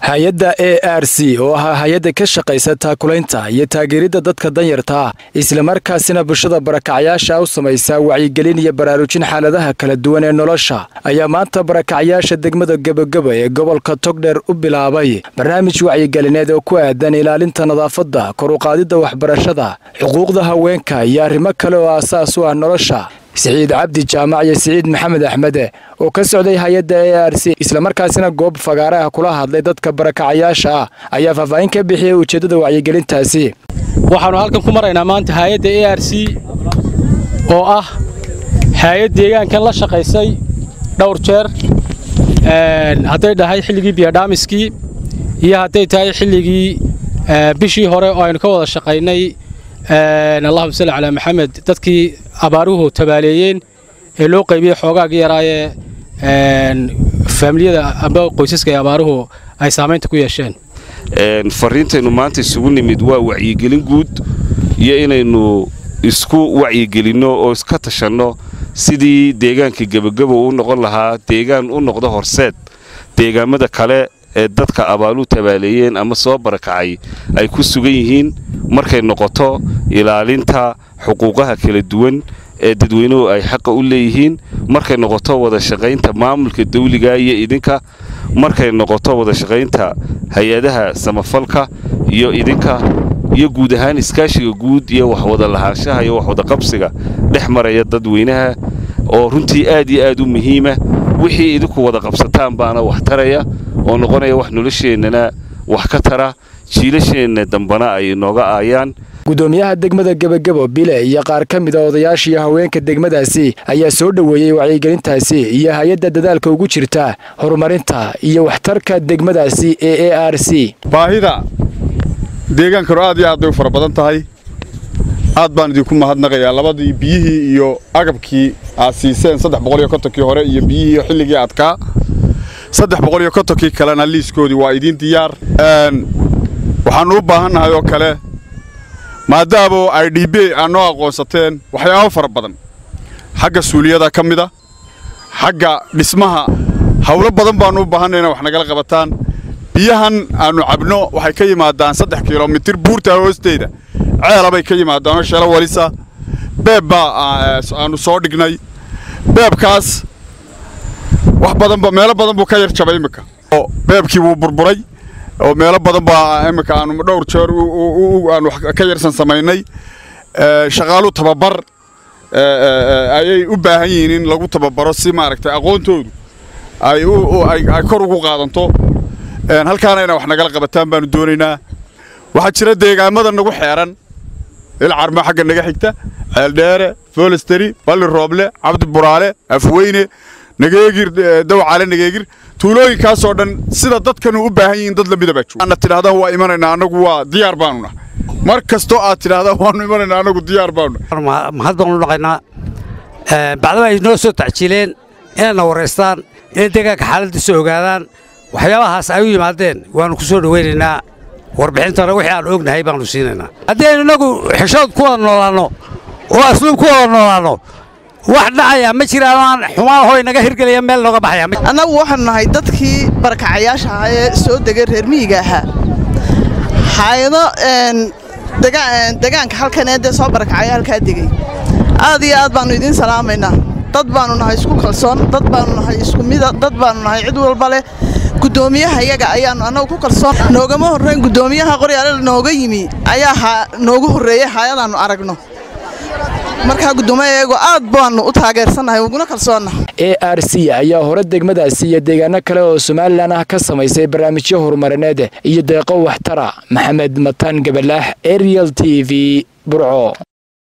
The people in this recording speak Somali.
hay-adda a r c oo ahaa hay-adda ka shaqaysa taakulaynta iyo taageeridda dadka danyarta ah islamarkaasina bulshada barakacyaasha u samaysa wacyigelin iyo baraarujin xaaladaha kala duwan ee nolosha ayaa maanta barakacyaasha degmada gebageba ee gobolka togdheer u bilaabay barnaamij wacyigelineed oo ku aadan ilaalinta nadaafadda kor uqaadidda waxbarashada xuquuqda haweenka iyo arrimo kale oo aasaas u ah nolosha siciid cabdi jaamac iyo siciid maxamed axmede oo ka socday hay-adda a r c islamarkaasina goob fagaare ah kula hadlay dadka barakacayaasha ah ayaa faahfaahin ka bixiyey ujeeddada wacyigelintaasi waxaannu halkan ku maraynaa maanta hay-adda a r c oo ah hay-ad deegaankan la shaqaysay dhowr jeer hadday dhahay xilligii biyodhaamiskii iyo hadday tahay xilligii bishii hore oo aynu ka wada shaqaynay allahuma salli calaa maxamed dadkii abaaruhu tabaaleeyeen ee loo qaybiyey xoogaagii yaraayee faamiliyada amba qoysaska ee abaaruhu ay saamaynta ku yeesheen fariintaynu maanta isugu nimid waa wacyigelin guud iyo inaynu isku wacyigelinno oo iska tashanno sidii deegaanka gebageba u noqon lahaa deegaan u noqdo horseed deegaamada kale ee dadka abaaluhu tabaaleeyeen ama soo barakacay ay ku sugan yihiin markay noqoto ilaalinta xuquuqaha kala duwan ee dadweynuhu ay xaqa u leeyihiin markay noqoto wada shaqaynta maamulka dawliga iyo idinka markay noqoto wada shaqaynta hay-adaha samafalka iyo idinka iyo guud ahaan iskaashiga guud iyo waxwada lahaanshaha iyo waxwada qabsiga dhex maraya dadweynaha oo runtii aad iyo aad u muhiima wixii idinku wada qabsataan baana wax taraya oo noqonaya wax nolosheennana wax ka tara jiilasheenna dambana ay inooga aayaan gudoomiyaha degmada gebagebo bile iyo qaar ka mid a odayaashiiyo haweenka degmadaasi ayaa soo dhoweeyey wacyigelintaasi iyo hay-adda dadaalka ugu jirta horumarinta iyo waxtarka degmadaasi ee a r c baahida deegaankanu aad iyo aad bay u fara badan tahay aad baan idinku mahadnaqayaa labadii biyihii iyo agabkii aad siiseen saddex boqoliyo kontonkii hore iyo biyihii xilligii adkaa saddex boqoliyo kontonkii kalena liiskoodii waa idiin diyaar waxaannu u baahannahay oo kale maadaama ay d b aad noo aqoonsateen waxyaabo fara badan xagga suuliyada ka mida xagga dhismaha hawlo badan baannu u baahannay inay wax nagala qabataan biyahan aannu cabno waxay ka yimaadaan saddex kilomitir buurta hoosteeda ceelabay ka yimaadaanoo shelo walisa beeb baa aannu soo dhignay beebkaas wax badanba meelo badan buu ka yar jabay iminka beebkii wuu burburay oo meelo badan baa iminka aanu dhowr jeer aanu ka yarsan samaynay shaqaalu tababar ayay u baahan yihiin in lagu tababaro si maaragtay aqoontoodu ay kor ugu qaadanto halkaana inay wax nagala qabataan baanu doonaynaa waxaa jira deegaamada nagu xeeran ilcarmo xagga naga xigta ceeldheere foolesteri balli rooble cabdi buraale afweyne nageegir dawcale nageegir tuulooyinkaasoo dhan sida dadkanu u baahan yihiin dad lamida baa jooga tidhahdaan waa imanaynaa annagu waa diyaar baanu nahay mar kastoo aad tidhahdaan waannu imanaynaa annagu diyaar baanu nahay mahad baanu dhaqaynaa bacdaba ay noo soo tacjiileen inayna waraystaan inay deegaanka xaaladdiisa ogaadaan waxyaabahaas ay u yimaadeen waannu ku soo dhowaynaynaa warbixintana wixii aan ognahay baannu siinaynaa haddii aynu innagu xishood ku wada noolaanno oo asluub ku wada noolaanno wax dhacaya ma jiraan aan xumaan hoy naga hirgelaya meel nooga baxaya annagu waxaanu nahay dadkii barakacayaasha ahaa ee soo degay reer miyiga ahaa hayado degaanka halkan ee dee soo barakacaya halkaa degey aad iyo aad baannu idiin salaamaynaa dad baannu nahay isku kalsoon dad baannu nahay isku mida dad baannu nahay cid walba leh gudoomiyaha iyaga ayaannu annagu ku kalsoon noogama horrayn gudoomiyaha qoryaale nooga yimi ayaa noogu horreeyey hayadaannu aragno markaa guddoomiyayagu aad baannu u taageersannahay uguna kalsoonnahay a r c ayaa hore degmadaasi iyo deegaano kale oo somalilan ah ka samaysay barnaamijyo horumarineed iyo deeqo waxtara maxamed mataan gabalaax ariel t v burco